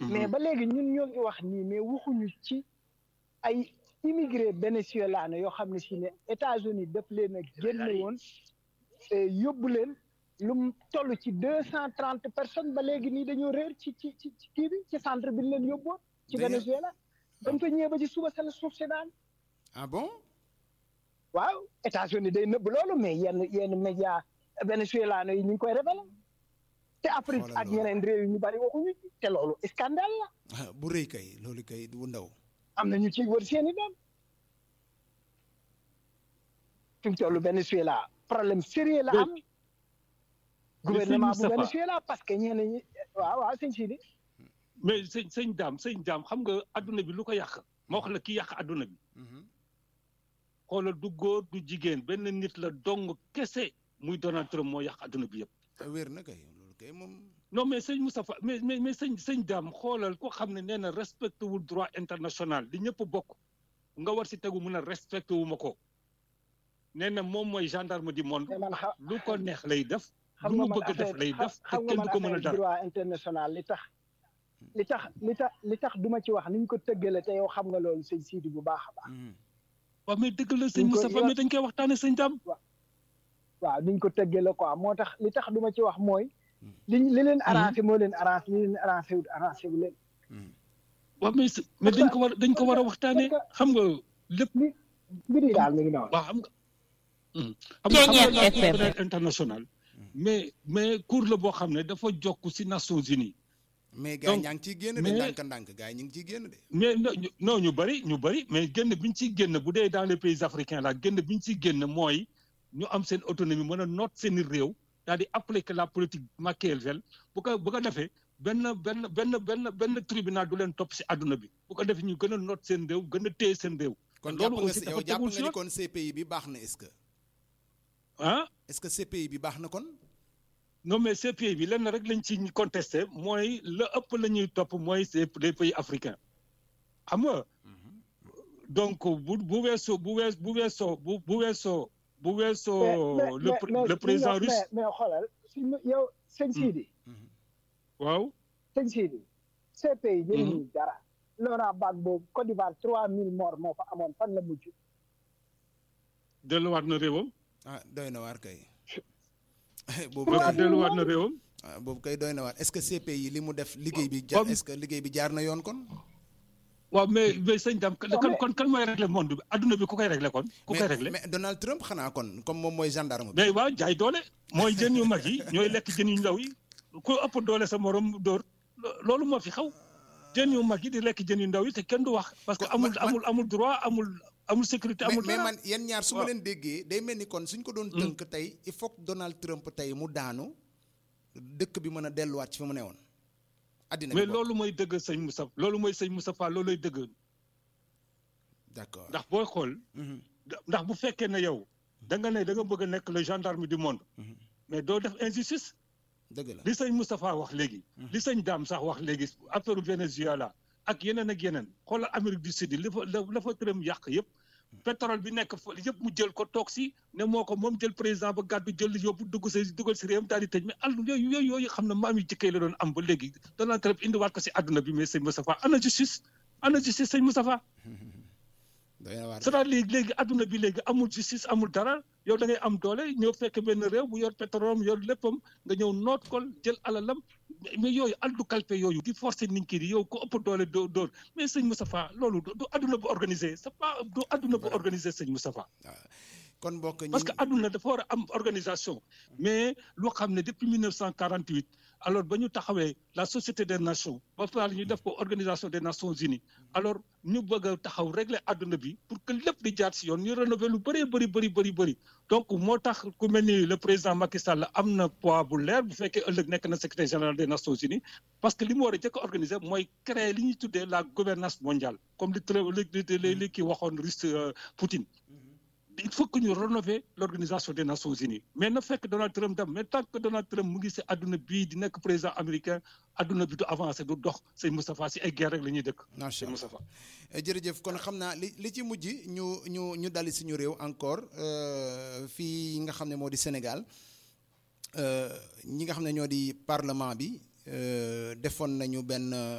mais ba léegi ñun ñoo ngi wax nii mais waxuñu ci ay immigré vénézuélano yoo xam ne si ne États-Unis daf leen a génne woon yóbbu leen lu mu toll ci deux cent trente personnes ba léegi nii dañoo réer ci ci ci kii bi ci centre bi leen yóbbuwoon ci Venezuela dañ fa ñëwee ba ci suba sa la suuf si daan ah bon waaw États-Unis day nëbb loolu mais yenn yenn média vénézuélano yi ñu ngi koy révélé te Afrique ak ñeneen réew yi ñu bari waxuñu ci te loolu scandale la bu rëy kay loolu kay du ndaw am na ñu ciy wër seeni doom fi mu toll Venezuela problème sérieux la am gouvernement bu Venezuela parce que ñenn ñi waaw waaw sëñ Sidi mais sëñ sëñ daam sëñ daam xam nga adduna bi lu ko yàq moo wax la ki yàq adduna bi xoolal du góor du jigéen benn nit la dong kese muy Donald Trump moo yàq adduna bi yëpp wér na kay loolu kay moom non mais sëñ Moustapha mais mais mais sëñ sëñ daam xoolal ko xam ne nee na respecté wul droit international li ñëpp bokk nga war si tegu mun a respecté wu ma ko nee na moom mooy gendarme du monde lu ko neex lay def lu mu bëgg def lay def te kenn du ko mën a dara droit international li tax li tax li tax li tax duma ci wax niñ ko tëggale te yow xam nga loolu sëñ Sidi bu baax a baax waaw mais dëgg la sëñ Moustapha mais dañ koy waxtaane sëñ daam waaw niñ ko tëggale quoi moo tax li tax duma ci wax mooy li li leen arrangé moo leen arrangé li leen arrangé wut arrangé wu leen waaw mais mais dañ ko war dañ ko war a waxtaane xam nga lépp mbir yi daal mi ngi noonu waaw xam nga xam nga xam nga international mais mais cour la boo xam ne dafa jokk si Nations Unies mais gars yi ñaa ngi ciy génn de ndànk ndànk gars yi ñu ngi ciy génn de mais non ñu bëri ñu bëri mais génn bi ñu ciy génn bu dee dans les pays africains la génn bi ñu ciy génn mooy ñu am seen autonomie mën a noot seen réew daal di appliquer la politique machiavélienne bu ko bu ko defee benn benn benn benn benn tribunal du leen topp si àdduna bi bu ko defee ñu gën a noot seen réew gën a téye seen réew. kon jàpp nga si yow jàpp nga ni kon CPI bi baax na est-ce que. ah. est-ce que CPI bi baax na kon. non mais CPI bi lenn rek lañ ci contesté mooy la ëpp la ñuy topp mooy c'est les pays africains xam nga. donc bu bu weesoo bu wees bu weesoo bu bu weesoo. bu weesoo le le président russe mais mais xoolal si yow sëñ Sidi. waaw. sëñ Sidi. CPI jëriñu dara. Laurent Gbagbo Côte d'Ivoire trois mille morts moo fa amoon fan la mujj. delluwaat na réewam. ah doy na waar kay. boobu delluwaat na réewam. ah boobu kay doy na waar est-ce que CPI li mu def liggéey bi. jaar est-ce que liggéey bi jaar na yoon kon. waaw mais mais sëñ Dame kan kon kan mooy régler monde bi adduna bi ku koy régler kon. ku koy régler mais Donald Trump xanaa kon comme moom mooy gendarme bi. mais waaw jaay doole mooy jën yu mag yi ñooy lekk jën yu ndaw yi ku ëpp doole sa morom dóor loolu moo fi xaw jën yu mag yi di lekk jën yu ndaw yi te kenn du wax. parce que amul amul amul droit amul amul sécurité amul. mais man yéen ñaar su ma leen déggee day mel ni kon suñ ko doon tënk tey il faut que Donald Trump tey mu daanu dëkk bi mën a delluwaat ci fi mu ne woon. addina mais loolu mooy dëgg sëñ Moussa loolu mooy sëñ Moustapha loolu lay dëgg. d'accord ndax booy xool. ndax bu fekkee ne yow. da nga ne da nga bëgg a nekk le gendarme du monde. mais doo def injustice. dëgg la li sëñ Moustapha wax léegi. li sëñ Dame sax wax léegi affaire Venezuela ak yeneen ak yeneen xoolal Amérique du Sud li fa la fa tërëm yàq yëpp. pétrole bi nekk fa yëpp mu jël ko toog si ne moo ko moom jël président ba gàddu jël yóbbu dugg si dugal si réewam daal di tëj mais àll yooyu yooyu yooyu xam ne maam yi jëkkee la doon am ba léegi Donald Trump indiwaat ko si àdduna bi mais sëñ Moustapha ana justice ana justice sëñ Moustapha c'est-à-dire léegi léegi adduna bi léegi amul justice amul dara yow da ngay am doole ñëw fekk benn réew bu yor pétrole yor léppam nga ñëw noot ko jël alalam mais yooyu aldu kalpe yooyu di forcer nit ki di yow ko ëpp doole doo dóor mais sëñ Moustapha loolu du adduna bu organisé c'est pas du adduna bu organisé sëñ Moustapha kon mbokk parce que adduna dafa war a am organisation mais loo xam ne depuis 1948 alors ba ñu taxawee la société des nations ba pare ñu def ko organisation des nations unies alors ñu bëgg a taxaw régler adduna bi pour que lépp di jaar si yoon ñu rénover lu bëree bëri bëri bëri bëri donc moo tax ku mel ni le président Macky Sall am na poids bu leer bu fekkee ëllëg nekk na secrétaire général des nations unies parce que li mu war a jëkk a organiser mooy créer li ñuy tuddee la gouvernance mondiale comme li li li kii waxoon russe Poutine il faut que ñu rénover l'organisation des nations unies mais na fekk Donald Trump dem mais tant que Donald Trump mu ngi si adduna bii di nekk président américain adduna bi du avancé du dox sëñ Moustapha si ay guerre rek la ñuy dëkk. macha allah Moustapha. jërëjëf kon xam naa li li ci mujj ñu ñu ñu dali suñu réew encore fii nga xam ne moo di Sénégal ñi nga xam ne ñoo di parlement bi defoon nañu benn